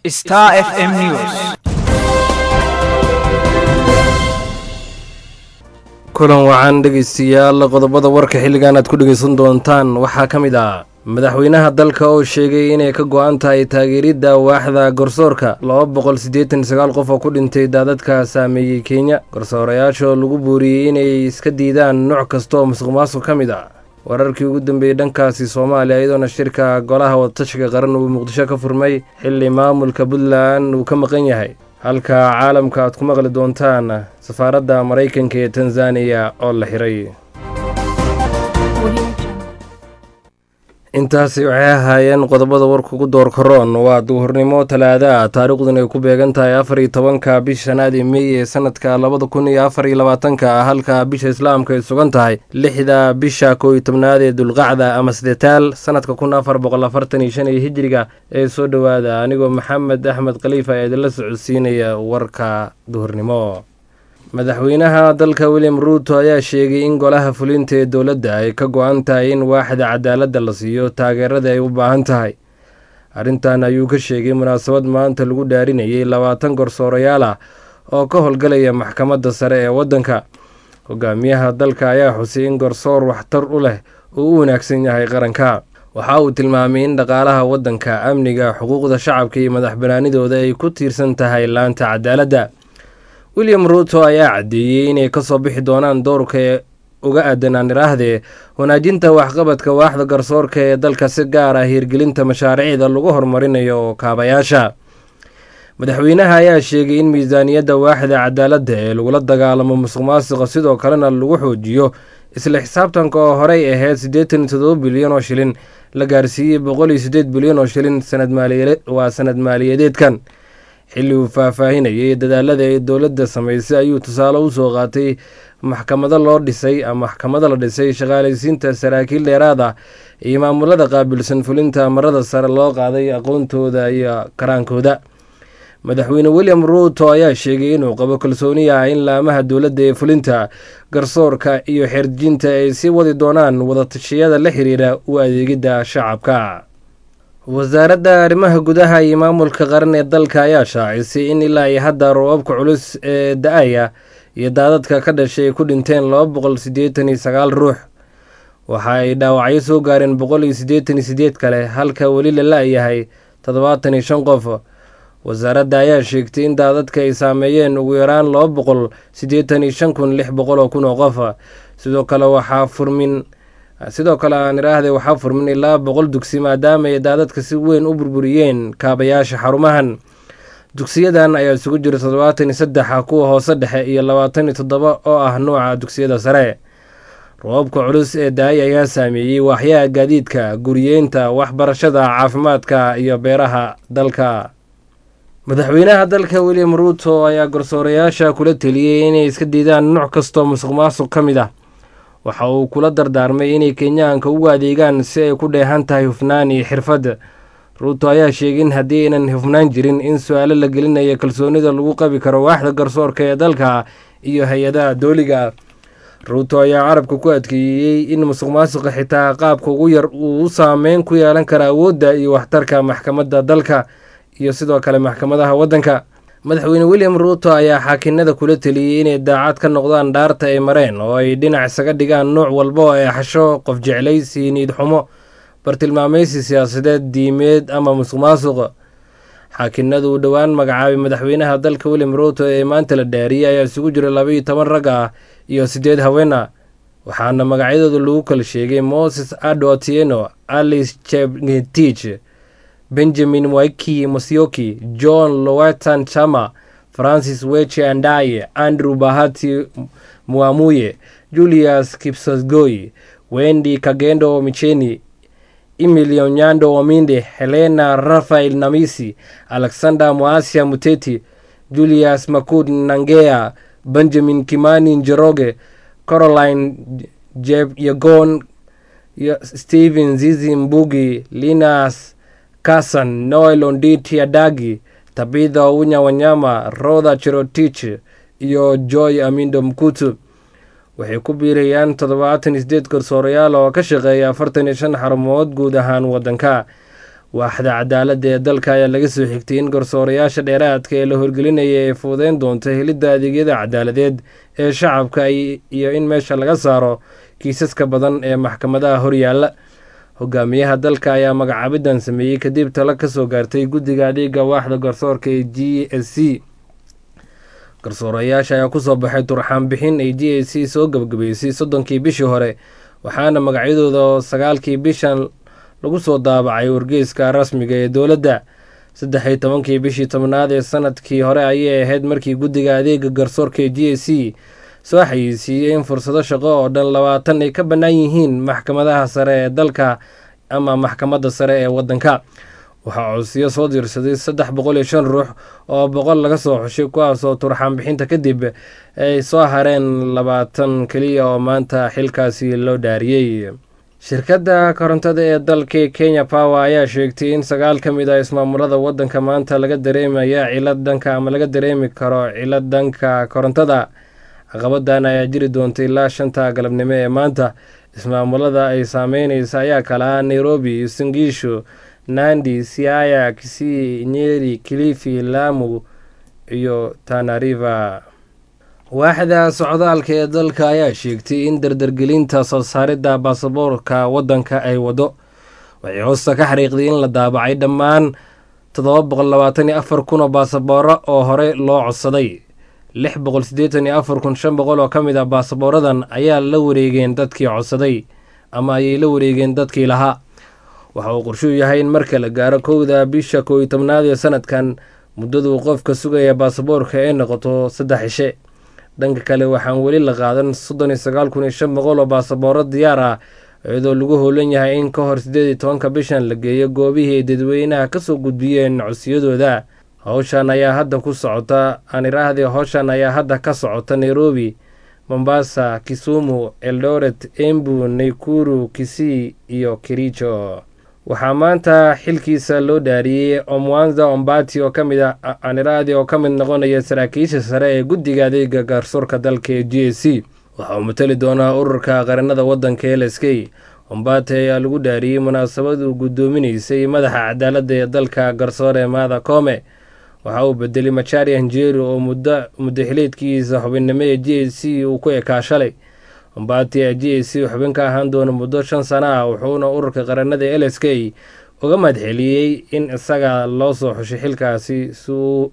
Star FM News. kulan wacan dhegaystayaal qodobada warka xilligan aad ku dhegaysan doontaan waxaa ka mid ah madaxweynaha dalka oo sheegay inay ka go-an tahay taageeridda waaxda garsoorka laba boqol siddeetan sagaal qof oo ku dhintay daadadka saameeyey kenya garsoorayaasha oo lagu buuriyey inay iska diidaan nooc kasta oo musuq maasuq ka mid ah wararkii ugu dambeeyey dhankaasi soomaaliya iyadoona shirka golaha wadatashiga qaran uu muqdisho ka furmay xilli maamulka puntland uu ka maqan yahay halka caalamka aad ku maqli doontaan safaaradda maraykanka ee tanzaniya oo la xiray intaasi waxay ahaayeen qodobada warka ugu door karoon waa duhurnimo talaada taariikhdun ay ku beegan tahay afar iyo tobanka bisha shanaad ee meey ee sanadka labada kun iyo afar iyo labaatanka halka bisha islaamka ay sugan tahay lixda bisha kow iyo tobnaad ee dulqacda ama sidetaal sanadka kun afar boqol afartan iyo shan iyo hijiriga ee soo dhowaada anigoo maxamed axmed khaliifa ee idinla socodsiinaya warka duhurnimo madaxweynaha dalka william ruuto ayaa sheegay in golaha fulinta ee dowladda ay ka go-an tahay in waaxda cadaaladda la siiyo taageerada ay u baahan tahay arrintan ayuu ka sheegay munaasabad maanta lagu dhaarinayay labaatan garsoorayaal ah oo ka howlgalaya maxkamadda sare ee waddanka hogaamiyaha dalka ayaa xusay in garsoor waxtar u leh uu u wanaagsan yahay qaranka waxa uu tilmaamay in dhaqaalaha waddanka amniga xuquuqda shacabka iyo madax banaanidooda ay ku tiirsan tahay laanta cadaaladda william ruuto ayaa caddeeyey inay kasoo bixi doonaan doorka ee uga aadanaan iraahdee wanaajinta waxqabadka waaxda garsoorka ee dalka si gaar ah hiirgelinta mashaariicda lagu horumarinayo kaabayaasha madaxweynaha ayaa sheegay in miisaaniyadda waaxda cadaaladda ee lagula dagaalamo musuq maasuqa sidoo kalena lagu xoojiyo isla xisaabtanka oo horey ahayd siddeetan iyo todoba bilyan oo shilin la gaarsiiyey boqol iyo siddeed bilyan oo shilin waa sanad maaliyadeedkan xilli uu faahfaahinayay dadaalada ay dowladda samaysay ayuu tusaale usoo qaatay maxkamado loo dhisay maxkamado la dhisay shaqaalaysiinta saraakiil dheeraad ah iyo maamulada qaabilsan fulinta amarada sare loo qaaday aqoontooda iyo karaankooda madaxweyne william ruuto ayaa sheegay inuu qabo kalsooni ah in laamaha dowladda ee fulinta garsoorka iyo xeerdejinta ay sii wadi doonaan wadatashyada la xiriira u adeegidda shacabka wasaaradda arrimaha gudaha iyo maamulka qaran ee dalka ayaa shaacisay in ilaa iyo hadda roobabka culus ee da-aya iyo daadadka ka dhashay ay ku dhinteen laba boqol siddeetan iyo sagaal ruux waxa ay dhaawacyo soo gaareen boqol iyo siddeetan iyo sideed kale halka weli la la-yahay toddobaatan iyo shan qof wasaaradda ayaa sheegtay in daadadka ay saameeyeen ugu yaraan laba boqol siddeetan iyo shan kun lix boqol oo kun oo qof sidoo kale waxaa furmin sidoo kale aan iraahday waxaa furmin ilaa boqol dugsi maadaama ay daadadka si weyn u burburiyeen kaabayaasha xarumahan dugsiyadan ayaa isugu jira toddobaatan iyo saddexa kuwa hoose dhexe iyo labaatan iyo toddoba oo ah nuuca dugsiyada sare roobabka culus ee daay ayaa saameeyey waaxyaha gaadiidka guriyeynta waxbarashada caafimaadka iyo beeraha dalka madaxweynaha dalka william ruuto ayaa garsoorayaasha kula teliyey inay iska diidaan nooc kastoo musuq maasuq ka mid ah waxa uu kula dardaarmay inay kenyaanka ugu adeegaan si ay ku dheehan tahay hufnaan iyo xirfad ruuto ayaa sheegay in haddii aynan hufnaan jirin in su-aalo la gelinayo kalsoonida lagu qabi karo waaxda garsoorka ee dalka iyo hay-adaha dooliga ruuto ayaa carabka ku adkeeyey in musuq maasuqa xitaa qaabka ugu yar uu u saameyn ku yeelan kara awoodda iyo waxtarka maxkamadda dalka iyo sidoo kale maxkamadaha waddanka madaxweyne william ruuto ayaa xaakinada kula teliyey inay daacad ka noqdaan dhaarta ay mareen oo ay dhinac isaga dhigaan nuuc walba oo ay xasho qof jeclaysi niid xumo bartilmaamaysi siyaasadeed diimeed ama musuq maasuq xaakinadu uu dhowaan magacaabay madaxweynaha dalka william ruuto ee maanta la dhaariyey ayaa isugu jira labaiyo toban rag ah iyo siddeed haween ah waxaana magacyadooda lagu kala sheegay moses ado otieno alice chepngetich benjamin waiki mosioki john lowatan chama francis weche andaye andrew bahati muamuye julius kipsosgoy wendi kagendo micheni emilio nyando ominde helena rafael namisi alexander moasia muteti julius makud nangea benjamin kimani njoroge caroline yegon stephen zizi mbugi linas kasan noel onditi adagi tabitha ounya wanyama rodha cherotich iyo joy amindo mkutu waxay ku biirayaan toddobaatan iyo sideed garsoorayaal oo ka shaqeeya afartan iyo shan xarumood guud ahaan waddanka waaxda cadaaladda ee dalka ayaa laga soo xigtay in garsoorayaasha dheeraadka ee la horgelinaya ay fuudeyn doonto helidda adeegyada cadaaladeed ee shacabka iyo in meesha laga saaro kiisaska badan ee maxkamadaha horyaalla hogaamiyaha dalka ayaa magacaabidan sameeyey kadib talo kasoo gaartay guddiga adeega waaxda garsoorka ee g s c garsoorayaasha ayaa kusoo baxay turxaan bixin ay g s c soo gabagabeysay soddonkii bishii hore waxaana magacyadooda sagaalkii bishan lagu soo daabacay wargeyska rasmiga ee dowladda saddex iyo tobankii bishii tobnaad ee sanadkii hore ayay ahayd markii guddiga adeega garsoorka ee g s c soo xayeysiiyey in fursado shaqo oo dhan labaatan ay ka bannaan yihiin maxkamadaha sare ee dalka ama maxkamadda sare ee waddanka waxaa codsiyo soo diirsaday saddex boqol iyo shan ruux oo boqol laga soo xushay kuwaasoo turxaan bixinta kadib ay soo hareen labaatan keliya oo maanta xilkaasi loo dhaariyey shirkadda korontada ee dalka kenya power ayaa sheegtay in sagaal ka mid ah ismaamulada waddanka maanta laga dareemaya cilad dhanka ama laga dareemi karo cilad dhanka korontada caqabadan ayaa jiri doonta ilaa shanta galabnimo ee maanta ismaamulada ay saameyneysa ayaa kala ah nairobi singiisho nandi siaya kisii nyeri kilifi lamu iyo tanariva waaxda socdaalka ee dalka ayaa sheegtay in dardargelinta soo saaridda baasaboorka waddanka ay wado waxay hoosta ka xariiqday in la daabacay dhammaan toddoba boqol labaatan iyo afar kun oo baasabooro oo hore loo codsaday lix boqol siddeetan iyo afar kun shan boqol oo ka mid ah baasabooradan ayaa la wareegeen dadkii codsaday ama ayay la wareegeen dadkii lahaa waxa uu qorshuu yahay in marka la gaaro kowda bisha koow iyo tobnaad ee sanadkan muddaduu qofka sugaya baasaboorka ay noqoto saddex cishe dhanka kale waxaan weli la qaadan soddon iyo sagaal kun iyo shan boqol oo baasabooro diyaar ah iyadoo lagu howlan yahay in ka hor siddeed iyo tobanka bishan la geeyo goobihii ay dadweynaha kasoo gudbiyeen codsiyadooda howshan ayaa hadda ku socota aan iraahdii howshan ayaa hadda ka socota nairobi mombasa kisumu eldoret embu naikuru kisii iyo kericho waxaa maanta xilkiisa loo dhaariyey omwanza ombati oo kamid ah aniradi oo ka mid noqonaya saraakiisha sare ee guddiga adeega gaarsoorka dalka ee g s c waxa uu matali doonaa ururka qaranada waddanka l s k ombati ayaa lagu dhaariyey munaasabad uu guddoominaysay madaxa cadaaladda ee dalka garsoore maada koome waxa uu bedelay machari anjeri oo muddo xiliedkiisa xubinnimo ee g s c uu ku ekaa shalay ombati a g s c xubin ka ahaan doona muddo shan sana ah wuxuuna ururka qaranada l s k uga mahadceliyey in isaga loo soo xushay xilkaasi si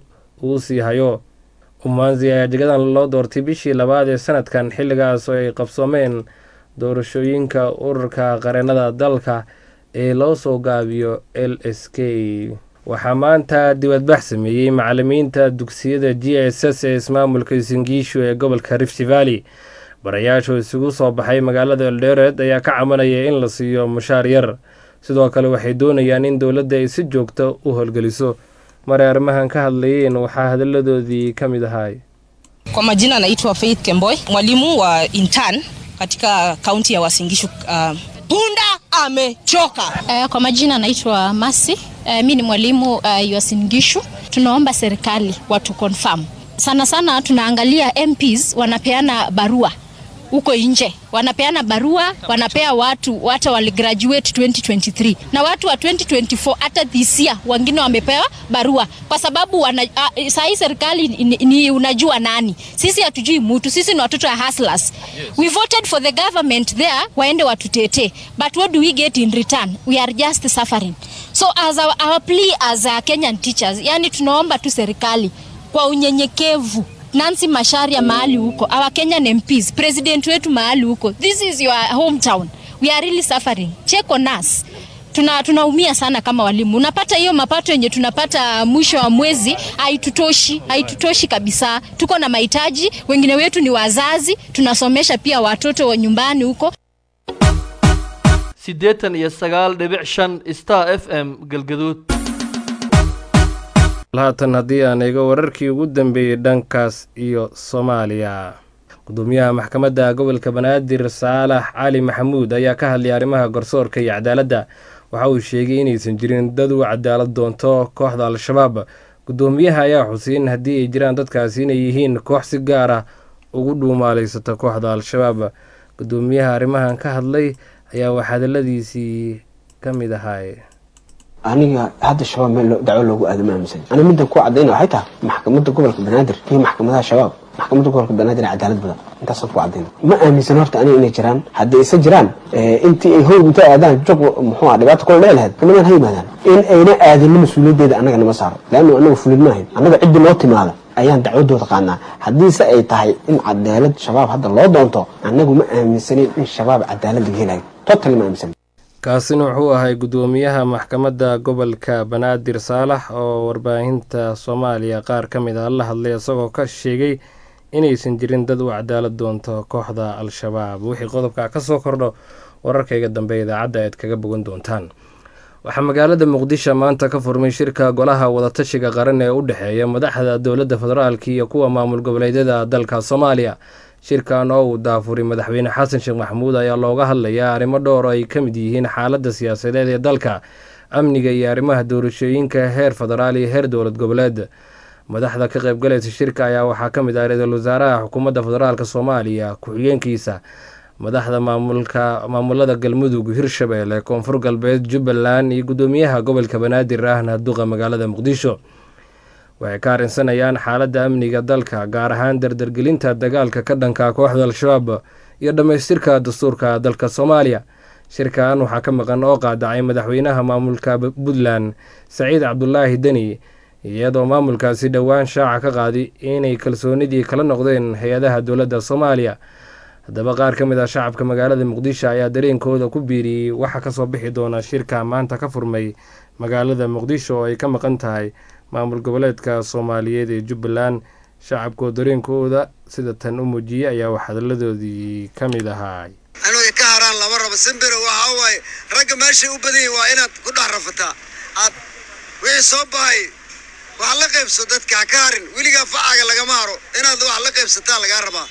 uu sii hayo umanzi ayaa jagadan loo doortay bishii labaad ee sanadkan xilligaas oo ay qabsoomeen doorashooyinka ururka qaranada dalka ee loo soo gaabiyo l s k waxaa maanta dibadbax sameeyey macalimiinta dugsiyada g s s ee ismaamulka singiishu ee gobolka rift valley barayaashu isugu soo baxay magaalada eldoret ayaa ka cabanaya in la siiyo mushaar yar sidoo kale waxay doonayaan in dowladda ay si joogta u howlgeliso maray arrimahan ka hadlayeen waxaa hadalladoodii ka mid ahaay Kwa majina naitwa Faith Kemboi, mwalimu wa intern katika kaunti ya Wasingishu. Uh, punda amechoka. Uh, kwa majina naitwa Masi. Uh, mi ni mwalimu uh, Yuasingishu. Tunaomba serikali watu confirm sana sana, tunaangalia MPs wanapeana barua huko nje, wanapeana barua, wanapea watu hata waligraduate 2023 na watu wa 2024 hata this year wengine wamepewa barua kwa sababu wana, uh, saa hii serikali ni, ni unajua nani, sisi hatujui mutu, sisi ni watoto ya hustlers. Yes. We voted for the government there waende watutetee, but what do we get in return? We are just suffering. So as our, our plea as a Kenyan teachers, yani tunaomba tu serikali kwa unyenyekevu Nancy Masharia mahali huko, our Kenyan MPs, president wetu mahali huko. This is your hometown. We are really suffering. Check on us. Tuna tunaumia sana kama walimu. Unapata hiyo mapato yenye tunapata mwisho wa mwezi haitutoshi, haitutoshi kabisa. Tuko na mahitaji, wengine wetu ni wazazi, tunasomesha pia watoto wa nyumbani huko. siddeetan iyo sagaal dhibic shan star f m galgaduud haatan haddii aan eego wararkii ugu dambeeyey dhankaas iyo soomaaliya gudoomiyaha maxkamadda gobolka banaadir saalax cali maxamuud ayaa ka hadlay arrimaha garsoorka iyo cadaaladda waxa uu sheegay inaysan jirin dad u cadaalad doonto kooxda al-shabaab gudoomiyaha ayaa xusay in haddii ay jiraan dadkaasi inay yihiin koox si gaar ah ugu dhuumaaleysata kooxda al-shabaab gudoomiyaha arrimahan ka hadlay ayaa wax hadaladiisii ka mid ahaay aniga hadda shabaab meel dacwo loogu aado ma aaminsan aniga middan ku cadayna waxay tahay maxkamadda gobolka banaadir iyo maxkamadaha shabaab maxkamadda gobolka banaadir cadaalad badan intaasaan ku cadayna ma aaminsan horta aniga inay jiraan haddii isa jiraan intii ay hoog inta aadaan jog muxuu ah dhibaato kula dhici lahayd kulamaan ha yimaadaan in ayna aadinna mas-uuliyaddeeda annaga nama saaro leannu annaga fulid maahayn annaga ciddi noo timaada ayaan dacwadooda qaanaa haddiise ay tahay in cadaalad shabaab hadda loo doonto annagu ma aaminsanin in shabaab cadaalad laga helayo totally ma aaminsanin kaasina wuxuu ahay guddoomiyaha maxkamadda gobolka banaadir saalax oo warbaahinta soomaaliya qaar ka mid ah la hadlay isagoo ka sheegay inaysan jirin dad u cadaalad doonto kooxda al-shabaab wixii qodobka ka soo kordho wararkayga dambe idaacadda aad kaga bogan doontaan waxaa magaalada muqdisho maanta ka furmay shirka golaha wadatashiga qaran ee u dhexeeya madaxda dowladda federaalk iyo kuwa maamul goboleedyada dalka soomaaliya shirkan oo uu daafuray madaxweyne xasan sheekh maxamuud ayaa looga hadlayaa arrimo dhowr oo ay ka mid yihiin xaaladda siyaasadeed ee dalka amniga iyo arrimaha doorashooyinka heer federaal iyo heer dowlad goboleed madaxda ka qaybgalaysa shirka ayaa waxaa ka mid ah ra-iisul wasaaraha xukuumadda federaalk soomaaliya ku-xigeenkiisa madaxda maamulka maamulada galmudug hirshabeelle koonfur galbeed jubbaland iyo guddoomiyaha gobolka banaadir ahna duqa magaalada muqdisho waxay ka arrinsanayaan xaaladda amniga dalka gaar ahaan dardargelinta dagaalka ka dhanka kooxda al-shabaab iyo dhammaystirka dastuurka dalka soomaaliya shirkan waxaa ka maqan oo qaadacay madaxweynaha maamulka puntland saciid cabdulaahi deni iyadoo maamulkaasi dhowaan shaaca ka qaadi inay kalsoonidii kala noqdeen hay-adaha dowladda soomaaliya haddaba qaar ka mid ah shacabka magaalada muqdisho ayaa dareenkooda ku biiriyey waxaa kasoo bixi doona shirka maanta ka furmay magaalada muqdisho oo ay ka maqan tahay maamul goboleedka soomaaliyeed ee jubbaland shacabkoo dareenkooda sida tan u muujiyey ayaa wax hadaladoodii ka mid ahaa anuu ka haraan lama rabo simbiro waxa waaye ragga meeshay u badan yihin waa inaad ku dhex rafataa aad wixii soo bahay wax la qaybso dadka ha ka harin weligaa facaaga lagama haro inaad wax la qaybsataa lagaa rabaa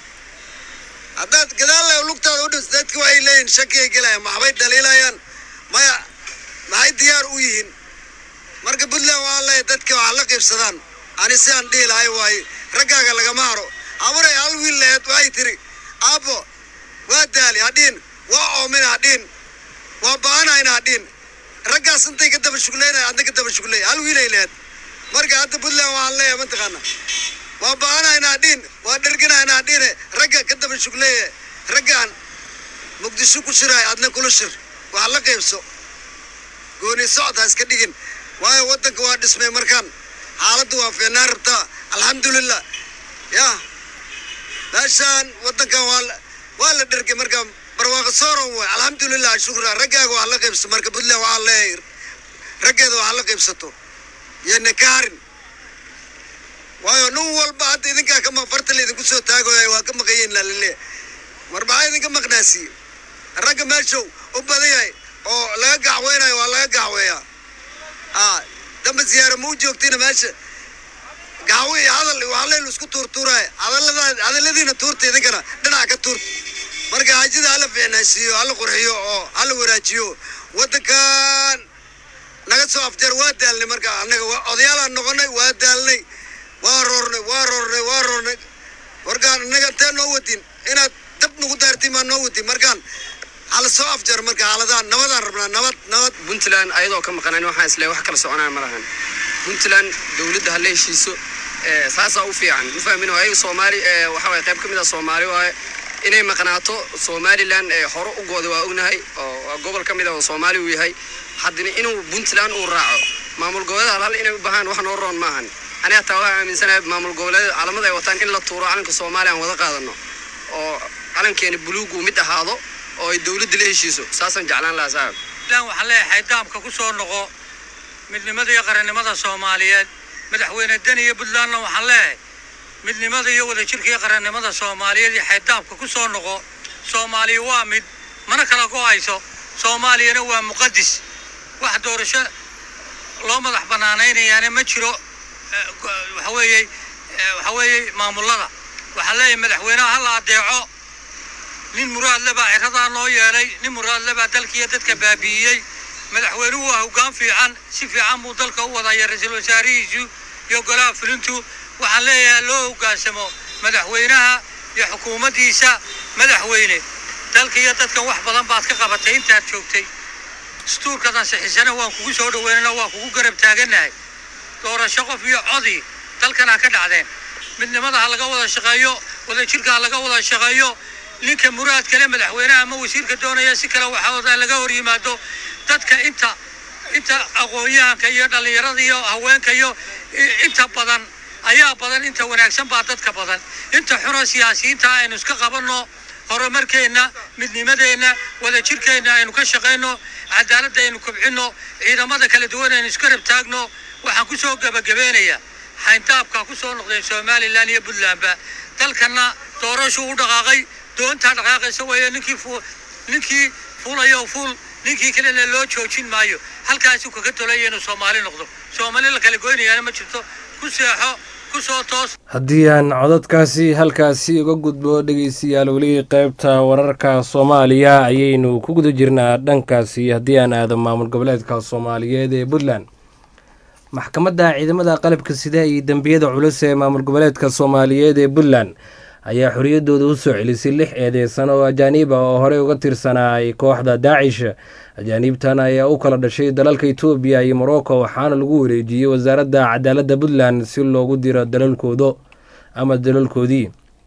haddaad gadaalla lugtaada u dhis dadka waxay leeyihin shakiyay gelayaan maxbay dhaliilayaan maya maxay diyaar u yihiin marka puntland waa leeyahay dadka wax la qaybsadaan ani si aan dhihi lahay waaye raggaaga lagama haro habaray hal wiil laheed waxay tiri aabbo waa daali hadhiin waa oomin hadhiin waa baanayna hadhiin raggaas intay ka daba shugleynaya adna ka daba shugley hal wiilay laheed marka hadda puntland waxaan leeyahay mataqaana waa baanayna hadhiin waa dherganayna hadhiine ragga ka daba shugleeye raggaan muqdisho ku shiraay adna kula shir wax la qaybso gooni socod ha iska dhigin waayo waddanka waa dhismay markaan xaaladdu waa fiicnaan rabtaa alxamdulilah yah meeshaan waddankan waa waa la dhergay marka barwaaqo sooron way alxamdulilah shukra raggaaga wax la qaybso marka puntland waxaa leeyahay raggeeda wax la qaybsato yona ka harin waayo nin walba hadda idinkaa kama farta laydinku soo taagooya waa ka maqayiin lalaleeya mar maxaa idinka maqnaasiye ragga meeshow u badan yahay oo laga gacweynayo waa laga gacweeyaa a damba siyaara ma u joogtina meesha gacwo iyo hadal wax leyl isku tuurtuuraya hadallada hadalladiina tuurta idinkana dhinaca ka tuurta marka hajida hala fiicnaysiiyo hala qurxiyo oo hala wanaajiyo waddankan naga soo afjar waa daalnay marka annaga odayaalaan noqonay waa daalnay waa roornay waa roornay waa roornay markaan innaga intee noo wadin inaad dab nagu daartiin maa noo wadin markaan hala soo afjar marka xaaladahan nabadaan rabnaa nabad nabad puntland ayadoo ka maqanayn waxaan isle wax kala soconaya ma lahan puntland dowladda hala heshiiso saasaa u fiican ma fahmin ayaga soomaali waxa waye qayb ka mid a soomaali waaye inay maqnaato somalilan hore u gooda waa ognahay oo gobol ka mid a oo soomaali uu yahay haddana inuu puntland uu raaco maamul goboleeda hal hal inay u bahaan wax noo roon maahan ani hataa waxaa aaminsanahay maamul goboleeda calamada ay wataan in la tuuro calanka soomaaliya aan wada qaadano oo calankeena buluugu mid ahaado oo ay dowladda la heshiiso saasaan jeclaan lahaa saaxib puntland waxaa leeyahay daamka ku soo noqo midnimada iyo qarannimada soomaaliyeed madaxweyne deni iyo puntlandna waxaan leeyahay midnimada iyo wadajirka iyo qarannimada soomaaliyeed iyo xaydaamka ku soo noqo soomaaliya waa mid mana kala go-ayso soomaaliyana waa muqadis wax doorasho loo madax bannaanaynayaana ma jiro waxa weeye waxa weeye maamullada waxaa leeyahay madaxweynaha ha la adeeco nin muraadle baa ciradaa noo yeelay nin muraadle baa dalkiiyo dadka baabi'iyey madaxweynuhu waa hoggaan fiican si fiican buu dalka u wadaya ra-iisul wasaarihiisu iyo golaha fulintu waxaan leeyahay loo hoggaansamo madaxweynaha iyo xukuumaddiisa madaxweyne dalka iyo dadkan wax badan baad ka qabatay intaad joogtay dastuurkadan sixisana waan kugu soo dhaweynana waan kugu garab taagannahay doorasho qof iyo codii dalkan ha ka dhacdeen midnimada ha laga wada shaqeeyo wadajirka ha laga wada shaqeeyo ninka muraad kale madaxweynaha ama wasiirka doonaya si kale waxaa laga hor yimaado dadka inta inta aqoon-yahanka iyo dhallinyarada iyo haweenka iyo i- inta badan ayaa badan inta wanaagsan baa dadka badan inta xuna siyaasiyiinta aynu iska qabanno horumarkeenna midnimadeenna wadajirkeenna aynu ka shaqayno cadaaladda aynu kobcinno ciidamada kala duwan aynu iska rab taagno waxaan ku soo gebagabeynayaa xayndaabka ku soo noqdeen somalilan iyo puntlandba dalkana doorashu u dhaqaaqay doontaa dhaqaaqaysa weeye ninkii fu ninkii fuulayo fuul ninkii kalena loo joojin maayo halkaasuu kaga tolaya inuu soomaali noqdo soomaali la kala goynayaana ma jirto ku seexo ku soo toos haddii aan codadkaasi halkaasi uga gudbo dhegeystayaal weli qeybta wararka soomaaliya ayaynu ku guda jirnaa dhankaasi haddii aan aado maamul goboleedka soomaaliyeed ee puntland maxkamadda ciidamada qalabka sida iyo dembiyada culus ee maamul goboleedka soomaaliyeed ee puntland ayaa xoriyadooda u soo celisay lix eedeysan oo ajaaniib ah oo horey uga tirsanaay kooxda daacish ajaaniibtan ayaa u kala dhashay dalalka etoobiya iyo morocco waxaana lagu wareejiyey wasaaradda cadaaladda puntland si loogu diro dalalkoodo ama dalalkoodii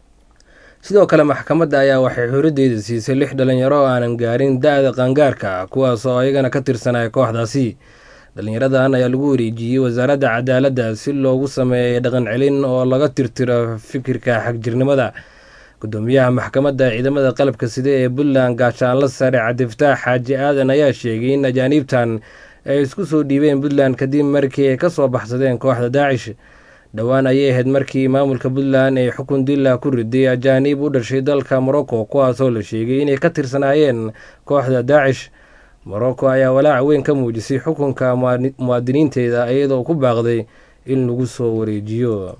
sidoo kale maxkamadda ayaa waxay xoriyaddeeda siisay lix dhalinyaro oo aanan gaarin da-da qaangaarka kuwaas oo ayagana ka tirsanaya kooxdaasi dhalinyaradan ayaa lagu wareejiyey wasaaradda cadaaladda si loogu sameeyay dhaqan celin oo laga tirtiro fikirka xagjirnimada gudoomiyaha maxkamadda ciidamada qalabka sida ee puntland gaashaanla sare cabdifataax xaaji aadan ayaa sheegay in ajaaniibtan ay isku soo dhiibeen puntland kadib markii ay kasoo baxsadeen kooxda daacish dhowaan ayay ahayd markii maamulka puntland ay xukun dila ku riday ajaaniib u dhashay dalka morocco kuwaasoo la sheegay inay ka tirsanaayeen kooxda daacish morocco ayaa walaac weyn ka muujisay xukunka muwaadi- muwaadiniinteeda iyadoo ku baaqday in lagu soo wareejiyo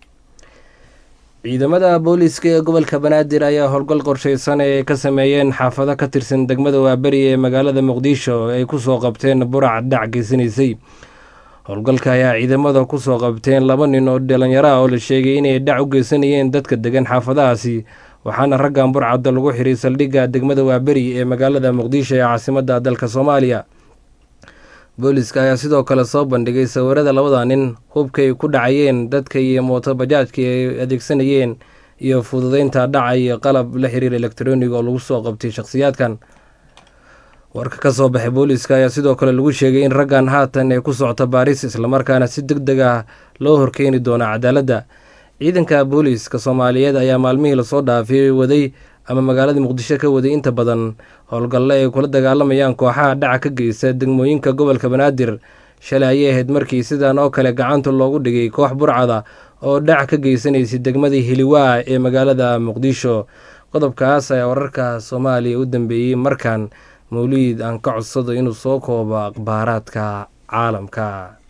ciidamada booliiska ee gobolka banaadir ayaa howlgal qorsheysan ee ay ka sameeyeen xaafado ka tirsan degmada waaberi ee magaalada muqdisho ay kusoo qabteen burac dhac geysanaysay howlgalka ayaa ciidamada kusoo qabteen laba nin oo dhalinyaro ah oo la sheegay inay dhac u geysanayeen dadka degan xaafadahaasi waxaana raggan burcadda lagu xiray saldhigga degmada waaberi ee magaalada muqdisho ee caasimadda dalka soomaaliya booliiska ayaa sidoo kale soo bandhigay sawirada labada nin hubkay ku dhacayeen dadka iyo mooto bajaajkii ay adeegsanayeen iyo fududeynta dhaca iyo qalab la xiriir elektroniga oo lagu soo qabtay shakhsiyaadkan warka ka soo baxay booliiska ayaa sidoo kale lagu sheegay in raggan haatan ay ku socota baaris islamarkaana si deg deg ah loo horkeeni doona cadaaladda ciidanka booliiska soomaaliyeed ayaa maalmihii lasoo dhaafay waday ama magaalada muqdisho ka waday inta badan howlgalle ay kula dagaalamayaan kooxaha dhaca ka geysta degmooyinka gobolka banaadir shalay ayay ahayd markii sidan oo kale gacanta loogu dhigay koox burcada oo dhac ka geysanaysay degmadii hiliwaa ee magaalada muqdisho qodobkaas ayaa wararka soomaaliya u dambeeyey markan mawliid aan ka codsado inuu soo koobo akhbaaraadka caalamka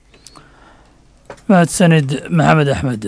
mahadsanid maxamed axmed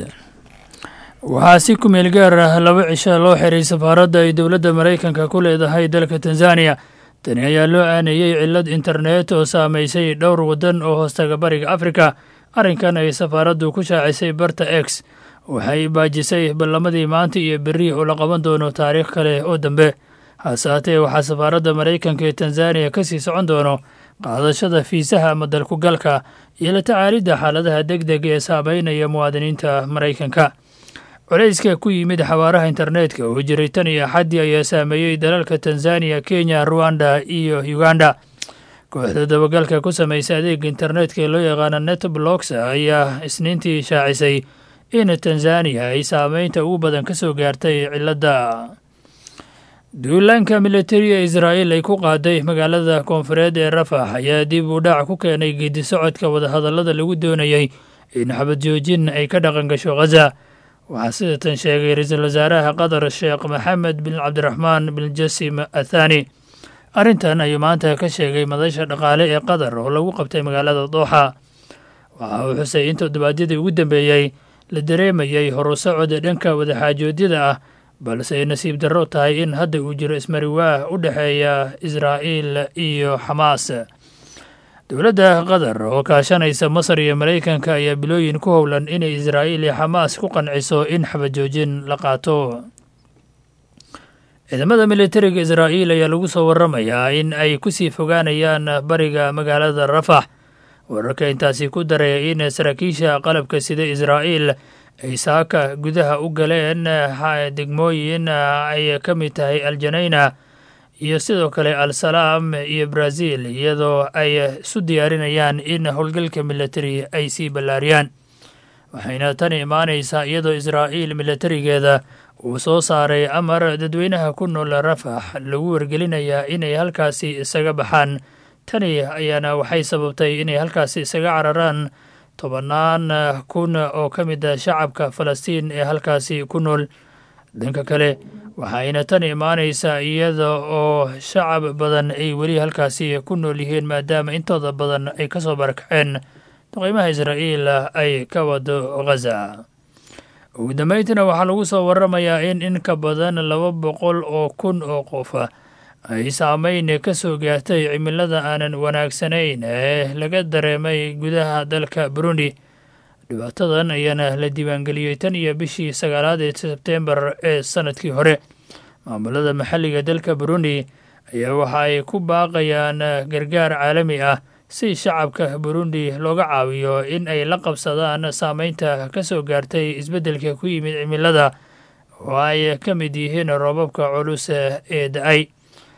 waxaa si ku meel gaar ah laba cisho loo xiray safaaradda ay dowladda maraykanka ku leedahay dalka tanzaniya tani ayaa loo aaneeyey cillad internet oo saamaysay dhowr waddan oo hoostaga bariga afrika arrinkan ay safaaraddu ku shaacisay barta x waxay baajisay ballamadii maanta iyo berri oo la qaban doono taariikh kale oo dambe hase haatee waxaa safaaradda maraykanka ee tanzaniya ka sii socon doono qaadashada fiisaha ama dalkugalka iyo la tacaalidda xaaladaha deg deg ee saameynaya muwaadiniinta maraykanka culayska ku yimid xawaaraha internetka oo jiray tan iyo axaddii ayaa saameeyey dalalka tanzaniya kenya ruwanda iyo uganda kooxda dabagalka ku samaysa adeega internetka ee loo yaqaana netblocks ayaa isniintii shaacisay in tanzaniya ay saameynta ugu badan ka soo gaartay cilladda duulaanka militariga israa'iil ay ku qaaday magaalada koonfureed ee rafax ayaa dib u dhac ku keenay geedi socodka wadahadallada lagu doonayey in xabad joojin ay ka dhaqan gasho khaza waxaa sidatan sheegay ra-iisul wasaaraha qatar sheekh maxamed bin cabdiraxmaan bin jasim athani arrintan ayuu maanta ka sheegay madasha dhaqaale ee qatar oo lagu qabtay magaalada dooxa waxa uu xusay in toddobaadyadii ugu dambeeyey la dareemayay horusocod dhanka wadaxaajoodyada ah balse ay nasiib darro tahay in hadda uu jiro ismariwaah u dhexeeya israa'iil iyo xamaas dowladda qatar oo kaashanaysa masar iyo maraykanka ayaa bilooyin ku howlan inay israa'iil iyo xamaas ku qanciso in xabajoojin la qaato ciidamada militariga israa'iil ayaa lagu soo waramayaa in ay kusii fogaanayaan bariga magaalada rafax wararka intaasi ku daraya in saraakiisha qalabka sida israa'iil ay saaka gudaha u galeen degmooyin ay ka mid tahay aljanayna iyo sidoo kale al salaam iyo brazil iyadoo ay isu diyaarinayaan in howlgalka militari ay sii ballaariyaan waxayna tani imaanaysaa iyadoo israa'iil militarigeeda uu soo saaray amar dadweynaha ku nool rafax lagu wargelinayaa inay halkaasi isaga baxaan tani ayaana waxay sababtay inay halkaasi isaga cararaan tobannaan kun oo ka mid a shacabka falastiin ee halkaasi ku nool dhanka kale waxayna tan imaanaysaa iyada oo shacab badan ay weli halkaasi ku nool yihiin maadaama intooda badan ay ka soo barakaceen duqeymaha israa'iil ay ka wado ghaza ugu dambeyntiina waxaa lagu soo waramayaa in in ka badan laba boqol oo kun oo qof ay saameyn ka soo gaartay cimilada aanan wanaagsanayn ee laga dareemay gudaha dalka burundi dhibaatadan ayaana la diiwaangeliyey tan iyo bishii sagaalaad ee sebtembar ee sanadkii hore maamulada maxalliga dalka burundi ayaa waxa ay ku baaqayaan gargaar caalami ah si shacabka burundi looga caawiyo in ay la qabsadaan saameynta ka soo gaartay isbeddelka ku yimid cimilada oo ay ka mid yihiin roobabka culus ee da-ay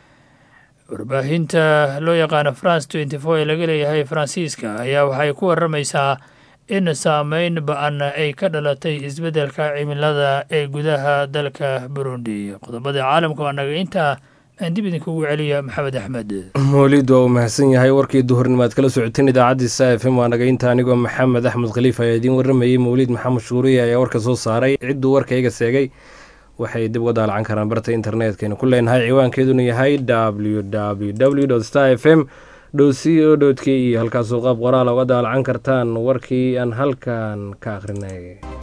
warbaahinta loo yaqaano france twenty four ee laga leeyahay faransiiska ayaa waxay ku waramaysaa in saameyn ba-an ay ka dhalatay isbeddelka cimilada ee gudaha dalka burundi qodobada caalamka waa naga intaa aan dib idinkugu celiya maxamed axmed moolid waa uu mahadsan yahay warkii duhurnimo aad kala socoteen idaacaddiisa f m waa naga inta anigoo maxamed axmed khaliif ayaa idiin warramayey mawliid maxamed shuuriye ayaa warka soo saaray cidduu warka iga seegay waxay dib uga daalacan karaan barta internetkaynu ku leenahay ciwaankeeduna yahay w w w star f m dhow c o dot k e halkaasoo qaab qoraala uga daalacan kartaan warkii aan halkan ka akhrinay